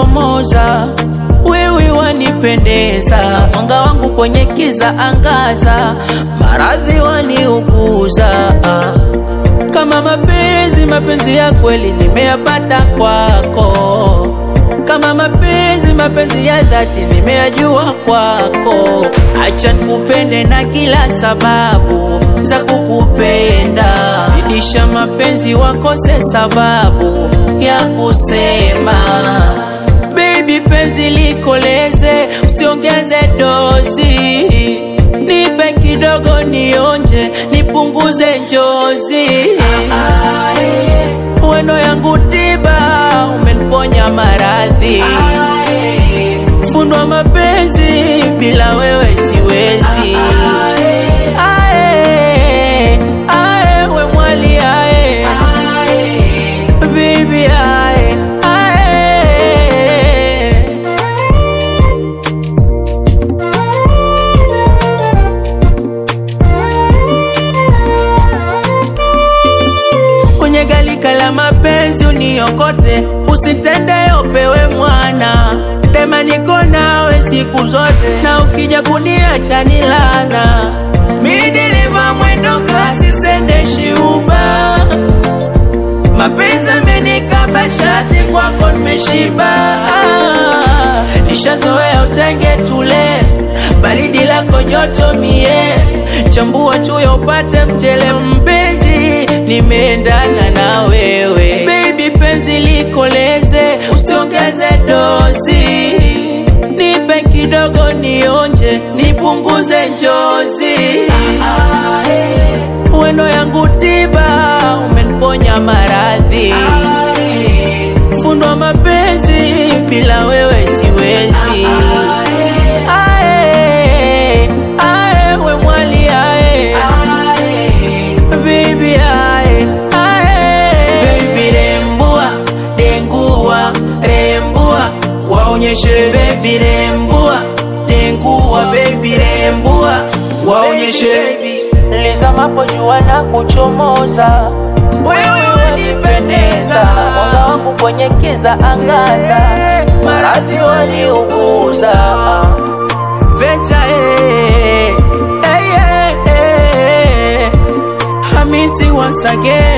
kuchomoza, wewe wanipendeza, mwanga wangu kwenye kiza angaza, maradhi waniuguza kama mapenzi, mapenzi ya kweli nimeyapata kwako. Kama mapenzi, mapenzi ya dhati nimeyajua kwako. Acha nikupende na kila sababu za kukupenda, zidisha mapenzi, wakose sababu ya kusema. Baby, penzi likoleze, usiongeze dozi nipe kidogo nionje, nipunguze njozi. Wendo yangu tiba, umeniponya maradhi. Fundwa mapenzi, bila wewe siwezi. Ae, ae, we mwali ae, baby ae, ae. kwenye galika la mapenzi uniokote, usitende opewe mwana dema, niko nawe siku zote, na ukija kuniacha ni lana. Mi dereva mwendo kasi, sendeshi uba, mapenzi amenikaba shati, kwako nimeshiba. Ah, nishazoea utenge tule, baridi lako joto mie, chambua chuyo upate mtele mpenzi, nimeendana na wewe baby, penzi likoleze, usiongeze dozi, nipe kidogo nionje, nipunguze njozi. Wendo yangu tiba, umeniponya maradhi. Fundwa mapenzi, bila wewe siwezi. Ae, ae, we mwali ae, baby ae, ae. Baby rembua, dengua, rembua, waonyeshe baby rembua, dengua baby rembua, waonyeshe lizamapo jua na kuchomoza, wewe wanipendeza, mwanga wangu kwenye kiza angaza, maradhi waliuguza Venture, eh, eh, eh, eh. Hamisi once again